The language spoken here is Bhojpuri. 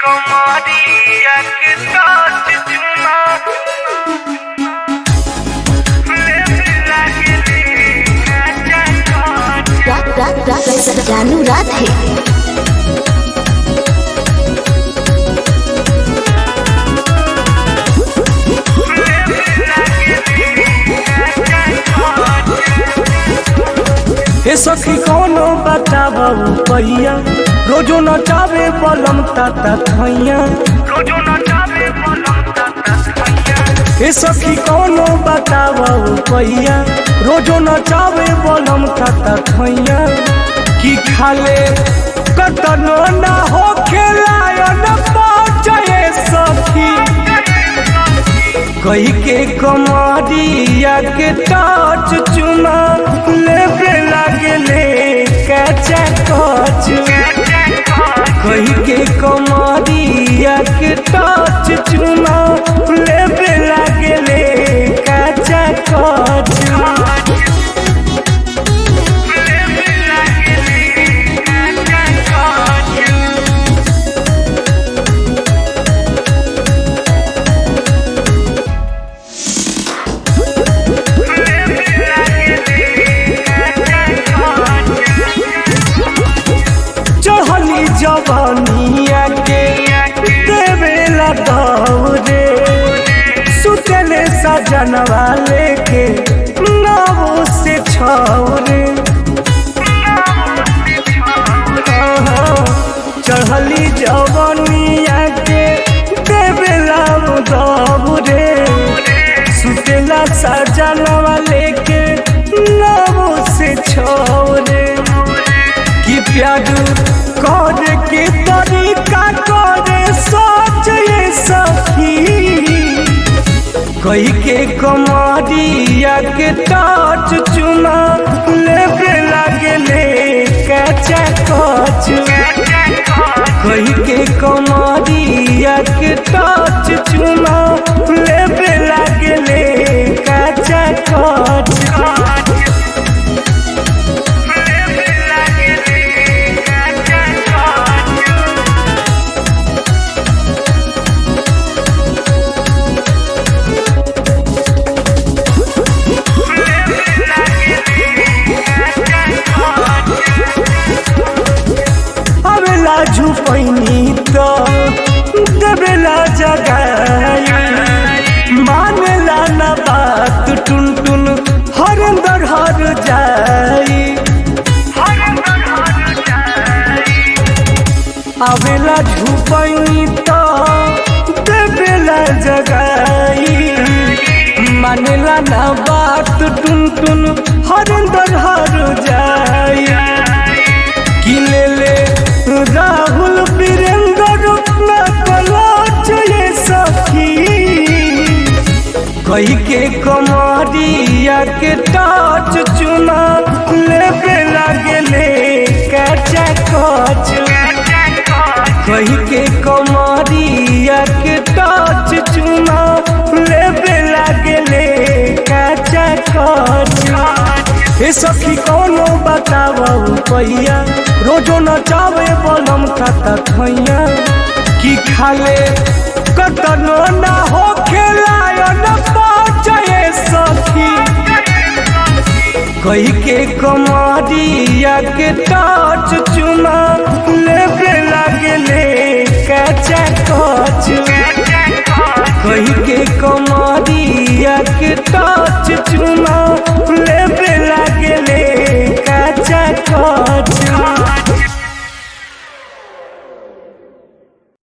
कमरिया के टच चुमा लेबे लागले काचा काच रा, रा, रा, रा, रानू राधे हे सखी कौनो बताबू पहिया रोजो नचावे बलम ताता खैया रोजो नचावे पलम ताता खैया हे सखी कौनो बताबू पहिया रोजो नचावे बलम ताता खैया की खाले कतनो ना हो खेलायन पहुँचे सखी कही के कमरिया के टच चुमा लेबे लागले कचा कच कही के कमरिया के टच चुमा लेबे लागले कचा कच लेबे लागले काचा काच चढ़ली जवानिया के देवेला दौरे सुतले सजनवा लेके नवो से छौरे चढ़ली जवानिया के देवेला दौरे सुतला सजनवा लेके नवो से छौरे कि प्यार कर के तरीका करे सोच ये सखी कही के कमरिया के टच चुना लेबे लागले कचा कच कही के कमरिया के टच चुना लेबे लागले कचा कच अबेला झुपैनी तो देवेला जगाई मानेला ना बात टुन टुन हर अंदर हर जाई अबेला झुपैनी तो देवेला जगाई मानेला ना बात टुन टुन हर अंदर हर जाई कि ले ले राहुल वीरेंद्र न कलाच ये सखी कही के कमरिया के टच चुना लेबे लागले कचा कच कही के कमरिया के टच चुना लेबे लागले कचा कच हे सखी कौनो बताबू पहिया रोजो नचावे बलम खाता खैया की खाले कतनो ना हो खेलायन पहुँचे सखी कही के कमरिया के टच चुना लेबे लागले